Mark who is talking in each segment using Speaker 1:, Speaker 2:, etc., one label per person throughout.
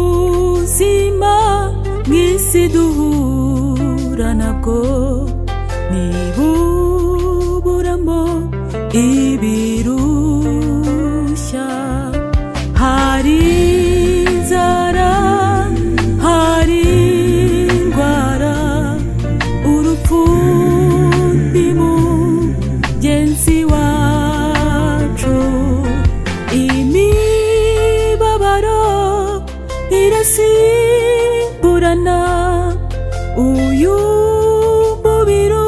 Speaker 1: ubuzima mw'isi duhura nabwo nibuburamo ibirushya hari inzara hari indwara urupfu ni mugenzi wacu imibabaro irasimburana uyu mubiri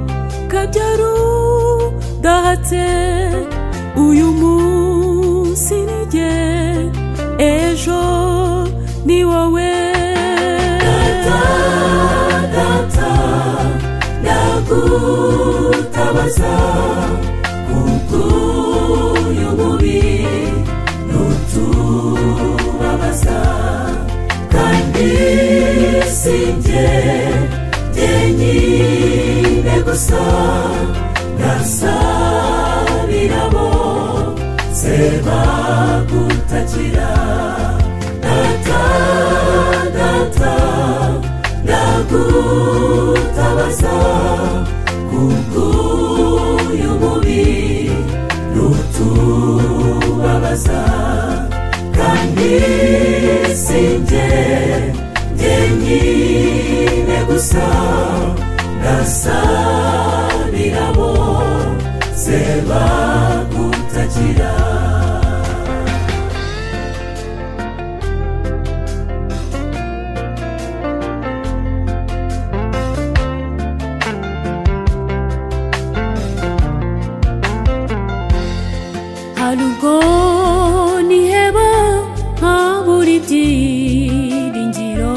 Speaker 1: ukabyara udahatse uyu munsi ni jye ejo ni wowe
Speaker 2: data ndagutabaza kukuyo mubi nutubabaza kandi sinjye jyenyine gusa ndasabirabo sebagutakira data data ndagutabaza kubw'uyu mubi nutubabaza kandi sinjye jyenyine gusa ndasabirabo sebagutakira
Speaker 1: harugwo niheba nkabura ibyiringiro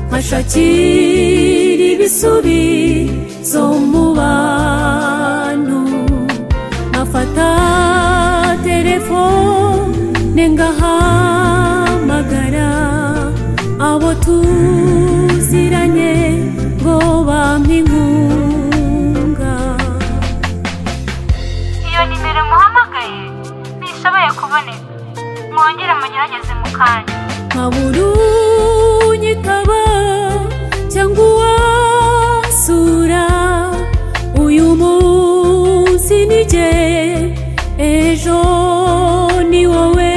Speaker 1: nkashakira ibisubizo mu bantu nkafata telefone ngahamagara abo tuziranye ngo bampe inkunga
Speaker 3: iyo nimero muhamagaye ntishoboye kuboneka mwongere mugerageze mu kanya
Speaker 1: nkabura unyitaba cyangwa uwasura uyu munsi ni jye ejo ni wowe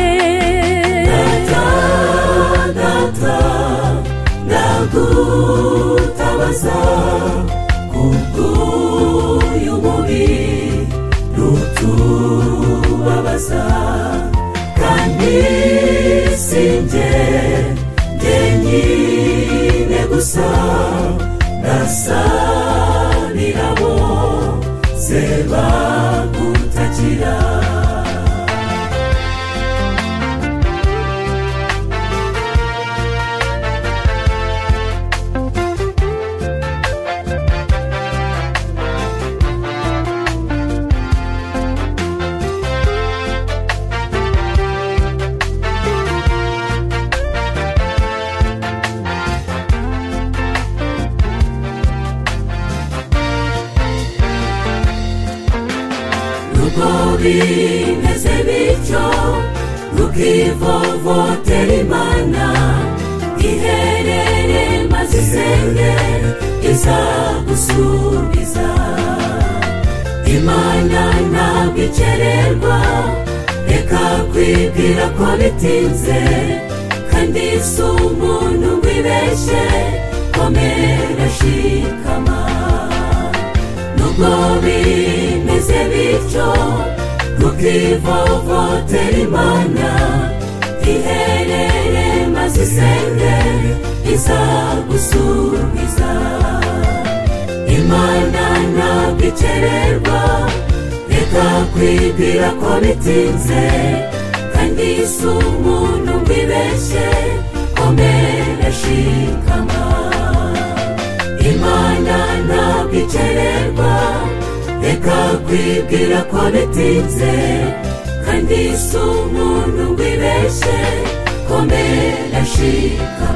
Speaker 2: data ndagutabaza kubw'uyu mubi nutubabaza kandi sinjye jyenyine gusa ndasabirabo sebagutakira nuko bimeze bityo rukivovotera imana iherere maze isenge izagusubiza imana ntabwo ikererwa reka kwibwira ko bitinze kandi si umuntu ngo ibeshye komera shikama nubwo bimeze bityo tukivovotera imana iherere maze isenge izagusubiza imana ntabwo ikererwa reka kwibwira ko bitinze kandi si umuntu ngo ibeshye komera shikama imana ntabwo ikererwa reka kwibwira ko bitinze kandi si umuntu ngo ibeshye komera shika